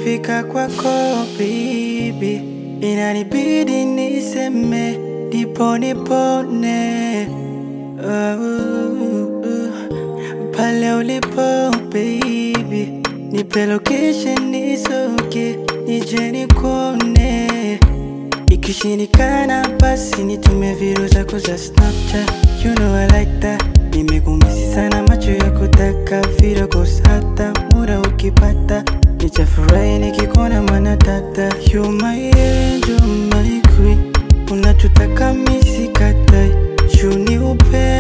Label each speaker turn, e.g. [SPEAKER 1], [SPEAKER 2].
[SPEAKER 1] nikifika kwako baby, inanibidi niseme nipo nipone oh, uh, pale ulipo baby, nipe location nisoge nije nikuone, ikishindikana basi nitume video zako za Snapchat, you know I like that. Nimekumisi sana macho ya kutaka video calls hata muda ukipata nitafurahi nikikuona mana dada You my angel, my queen Unachotaka misi katai Juu ni upendo